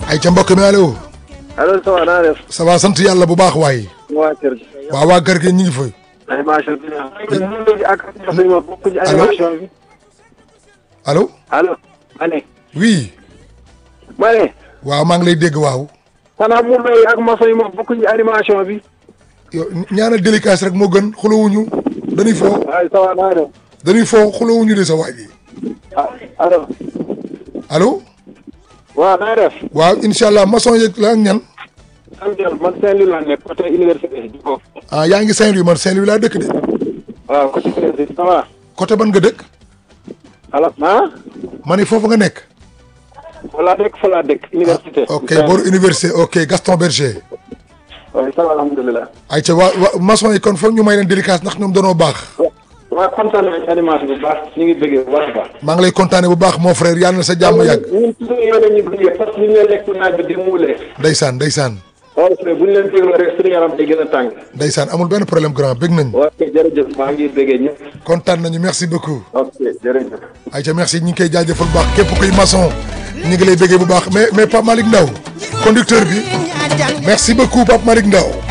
ay ca mbokk mi allo. allo ça va naa def. ça va sant yàlla bu baax waay. waa kër gi. waaw waa kër gi ñu ngi fa. animation bi. ak ma bokk ci animation bi. allo. allo. ma ne. oui. ma ne. waaw maa ngi lay dégg waaw. xanaa mu may ak maçon yi moom bokk ci animation bi. yow ñaanal délicat rek moo gën xulawuñu dañuy foo waaye ça va naa def. dañuy foo xulawuñu de sa waay ji. ah allo. allo. waaw naa def. waaw incha allah maçon yeeg la ak ñan. am jël man Saint-Louis laa nekk côté université di ko. ah yaa ngi Saint-Louis man Saint-Louis laa dëkk de. waaw côté université ça va. côté ban nga dëkk. allo ah. ma ne foofu nga nekk. fa laa dëkk fa laa dëkk. université. ok booru université ok Gaston Berger. waaye ça va alhamdulilah. ay ca waa waa maçon yi kon foog ñu may leen délicat ndax ñoom danoo baax. waaw kontaan nañu ci animation bi baax ñu ngi bëggee bu baax a baax. maa ngi lay kontaane bu baax mon frère yàlla na sa jàmm yàgg. ñun toujours yow la ñuy bëggee parce que ñu ngi leen lekk naaj bi di muulee. ndeysaan ndeysaan waaw bu ñu leen dégloo rek suñu yaram day gën a tàng. ndeysaan amul benn problème grand bëgg nañ ok jërëjëf maa ngi bëggee ñëpp. kontaan nañu merci beaucoup. ok jërëjëf. ay ca merci ñu ngi koy jaajëfal bu baax képp kuy maçon ñu ngi lay bëggee bu baax mais mais Pape Malick Ndaw conducteur bi merci beaucoup Pape Malick Ndaw